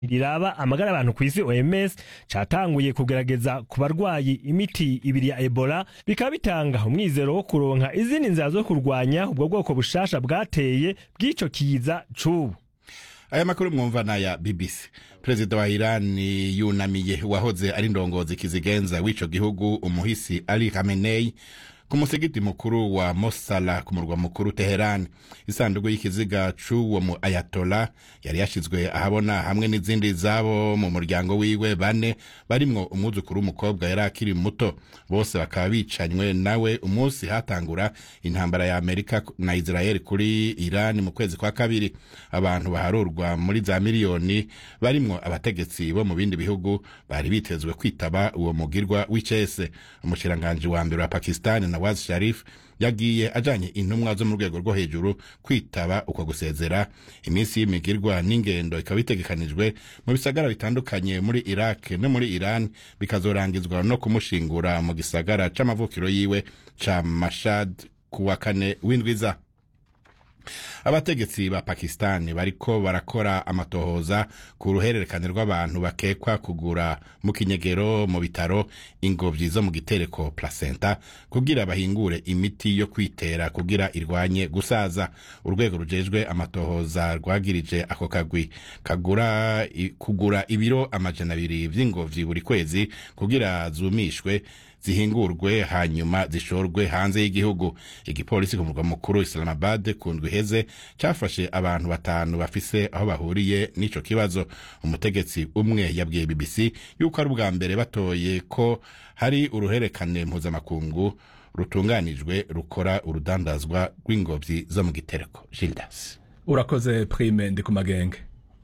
riraba amagara y'abantu ku isi OMS catanguye kugerageza ku barwayi imiti ibiri ya Ebola bikaba bitanga umwizero wo kuronka izindi nzira zo kurwanya ubwo bwoko bushasha bwateye bw'ico kiza c'ubu aya makuru mwumva naya BBC perezida wa Iran yunamiye wahoze ari ndongozi kizigenza w'ico gihugu umuhisi Ali Khamenei ku musigiti mukuru wa Mosala ku murwa mukuru Teheran isanduku y'ikiziga c'uwo mu Ayatola yari yashizwe ahabona hamwe n'izindi zabo mu muryango wiwe bane barimwo umwuzukuru w'umukobwa yari akiri muto bose bakaba bicanywe nawe umunsi hatangura intambara ya Amerika na Israel kuri Iran mu kwezi kwa kabiri abantu baharurwa muri za miliyoni barimwo abategetsi bo mu bindi bihugu bari bitezwe kwitaba uwo mugirwa w'icese umushiranganji wa mbere wa Pakistan na Nawaz Sharif yagiye ajanye intumwa zo mu rwego rwo hejuru kwitaba uko gusezera iminsi y'imigirwa n'ingendo ikaba itegekanijwe mu bisagara bitandukanye muri Iraq no muri Iran bikazorangizwa no kumushingura mu gisagara c'amavukiro yiwe ca Mashhad kuwa kane w'indwiza abategetsi ba pakisitani bariko barakora amatohoza ku ruhererekane rw'abantu bakekwa kugura mu kinyegero mu bitaro ingobyi zo mu gitereko placenta kugira bahingure imiti yo kwitera kugira irwanye gusaza urwego rujejwe amatohoza rwagirije ako kagwi kagura kugura ibiro amajana abiri vy'ingobyi buri kwezi kugira zumishwe zihingurwe hanyuma zishorwe hanze y'igihugu igipolisi ku murwa mukuru Islamabad ku ndwi iheze cafashe abantu batanu bafise aho bahuriye n'ico kibazo umutegetsi umwe yabwiye BBC yuko ari ubwa mbere batoye ko hari uruherekane mpuzamakungu rutunganijwe rukora urudandazwa rw'ingobyi zo mu gitereko Gildas urakoze prime ndi ku magenge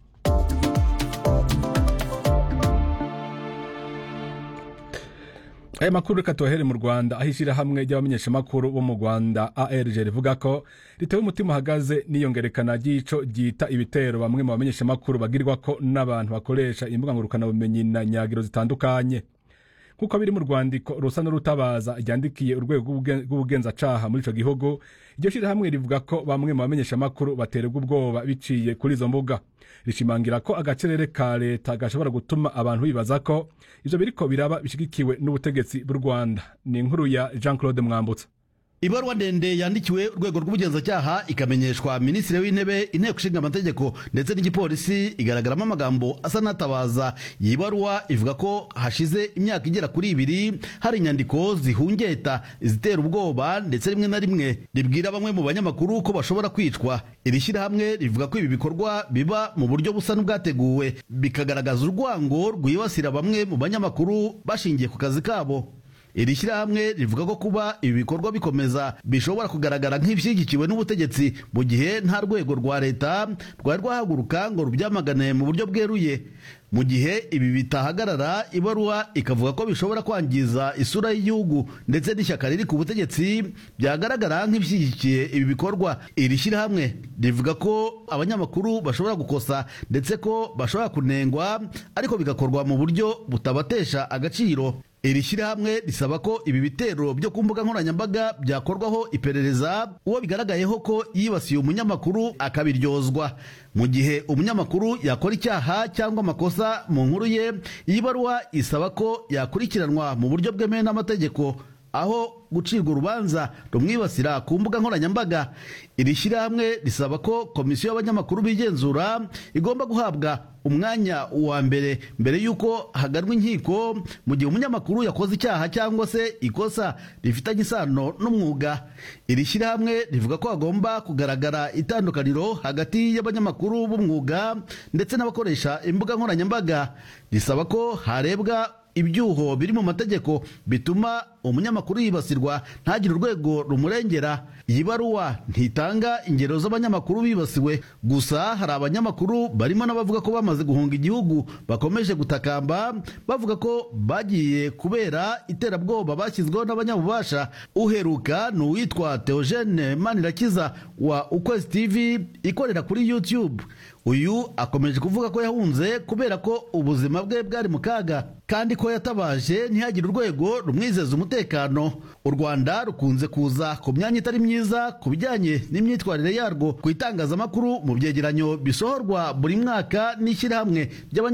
aya makuru reka tubahere mu rwanda aho ishyirahamwe ry'abamenyeshamakuru bo mu rwanda arg rivuga ko ritewe umutima uhagaze n'iyongerekana ry'ico ryita ibitero bamwe mu bamenyeshamakuru bagirwa ko n'abantu bakoresha imbuga ngurukanabumenyi na nyagiro zitandukanye nk'uko biri mu rwandiko rusa n'urutabaza ryandikiye urwego rw'ubugenzacaha muri ico gihugu iryo shyirahamwe rivuga ko bamwe mu bamenyeshamakuru baterwa ubwoba biciye kuri izo mbuga rishimangira ko agacerere ka leta gashobora gutuma abantu bibaza ko ivyo biriko biraba bishigikiwe n'ubutegetsi bw'u rwanda ni inkuru ya jean claude mwambutsa ibaruwa ndende yandikiwe urwego rw'ubugenzacyaha ikamenyeshwa minisitiri w'intebe inteko ishinga amategeko ndetse n'igipolisi igaragaramo amagambo asa n'atabaza iyi baruwa ivuga ko hashize imyaka igera kuri ibiri hari inyandiko zihungeta izitera ubwoba ndetse rimwe na rimwe ribwira bamwe mu banyamakuru ko bashobora kwicwa iri shyirahamwe rivuga ko ibi bikorwa biba mu buryo busa n'ubwateguwe bikagaragaza urwango rwibasira bamwe mu banyamakuru bashingiye ku kazi kabo iri shyirahamwe rivuga ko kuba ibi bikorwa bikomeza bishobora kugaragara nk'ibishyigikiwe n'ubutegetsi mu gihe nta rwego rwa leta rwari rwahaguruka ngo rubyamagane mu buryo bweruye mu gihe ibi bitahagarara ibaruwa ikavuga ko bishobora kwangiza isura y'igihugu ndetse n'ishyaka riri ku butegetsi byagaragara nk'ibishyigikiye ibi bikorwa iri shyirahamwe rivuga ko abanyamakuru bashobora gukosa ndetse ko bashobora kunengwa ariko bigakorwa mu buryo butabatesha agaciro iri shyirahamwe risaba ko ibi bitero byo ku mbuga nkoranyambaga byakorwaho iperereza uwo bigaragayeho ko yibasiye umunyamakuru akabiryozwa mu gihe umunyamakuru yakora icyaha cyangwa amakosa mu nkuru ye iyi baruwa isaba ko yakurikiranwa mu buryo bwemewe n'amategeko aho gucirwa urubanza rumwibasira ku mbuga nkoranyambaga iri shyirahamwe risaba ko komisiyo y'abanyamakuru bigenzura igomba guhabwa umwanya wa mbere mbere y'uko haganwa inkiko mu gihe umunyamakuru yakoze icyaha cyangwa se ikosa rifitanye isano n'umwuga iri shyirahamwe rivuga ko hagomba kugaragara itandukaniro hagati y'abanyamakuru b'umwuga ndetse n'abakoresha imbuga nkoranyambaga risaba ko harebwa ibyuho biri mu mategeko bituma umunyamakuru yibasirwa ntagire urwego rumurengera iyi baruwa ntitanga ingero z'abanyamakuru bibasiwe gusa hari abanyamakuru barimo n'abavuga ko bamaze guhunga igihugu bakomeje gutakamba bavuga ko bagiye kubera iterabwoba bashyizweho n'abanyabubasha uheruka ni uwitwa Theogene Manirakiza wa Ukwezi TV ikorera kuri YouTube uyu akomeje kuvuga ko yahunze kubera ko ubuzima bwe bwari mu kaga kandi ko yatabaje ntihagire urwego rumwizeza umutekano u rwanda rukunze kuza ku myanya itari myiza ku bijyanye n'imyitwarire yarwo ku itangazamakuru mu byegeranyo bisohorwa buri mwaka n'ishyirahamwe ry'abanya